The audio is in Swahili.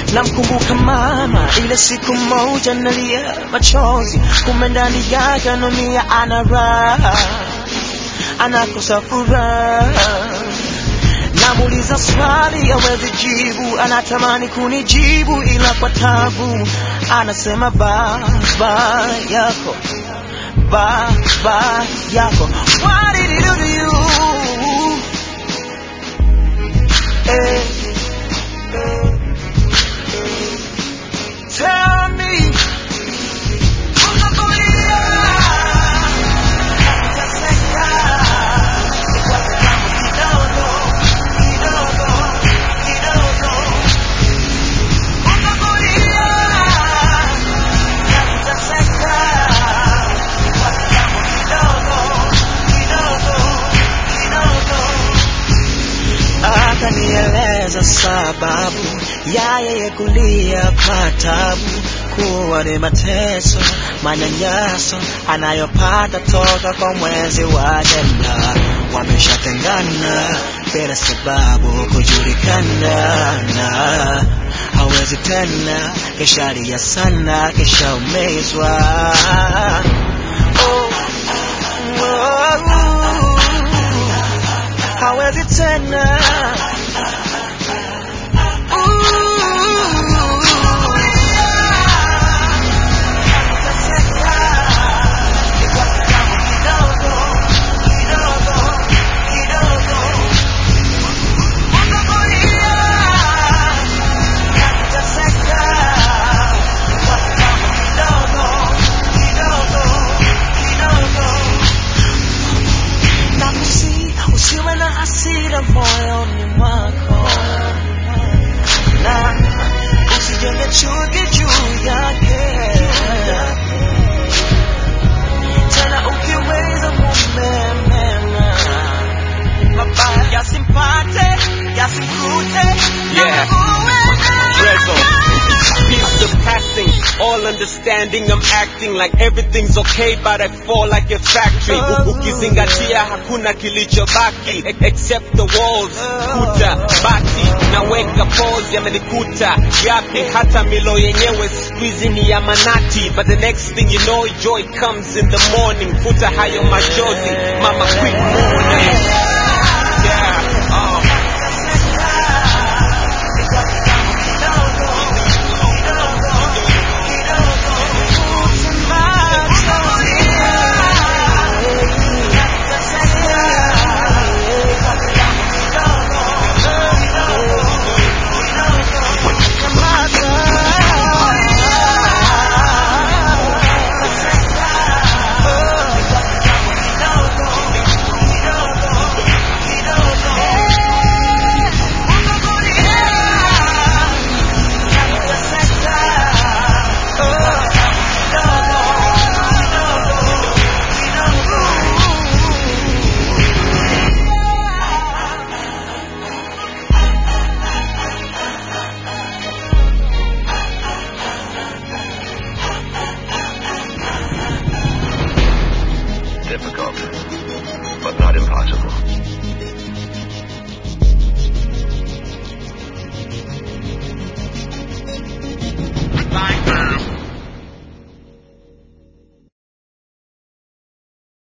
namkumbuka mama ile siku moja nalia machozi kumbe ndani yake anomia ana raha anakosa furaha namuuliza swali awezi jibu anatamani kunijibu ila kwa tabu anasema baba yako baba yako what did he do to you eh, eh, tell me unakulia nakuteseka ni kwa kitambo kidogo kidogo kidogo unakulia nakuteseka ni kwa kitambo kidogo kidogo kidogo akanieleza sababu ya yeye kulia kwa tabu kuwa ni mateso manyanyaso anayopata toka kwa mwenzi wake na wameshatengana bila sababu kujulikana na hawezi tena keshalia sana keshaumizwa oh, oh, hawezi tena nakusi usiwe na hasira moyoni mwako na usijenge chuki juu yake tena ukiweza mume mema mabaya yasimpate yasimkute Yeah. Rezo. Peace the passing, all understanding I'm acting like everything's okay but I fall like a factory U- Ukizingatia hakuna kilichobaki e- except the walls, kuta, bati Naweka pause yamenikuta yapi hata milo yenyewe squeezy ni ya manati But the next thing you know joy comes in the morning Futa hayo machozi, mama quick morning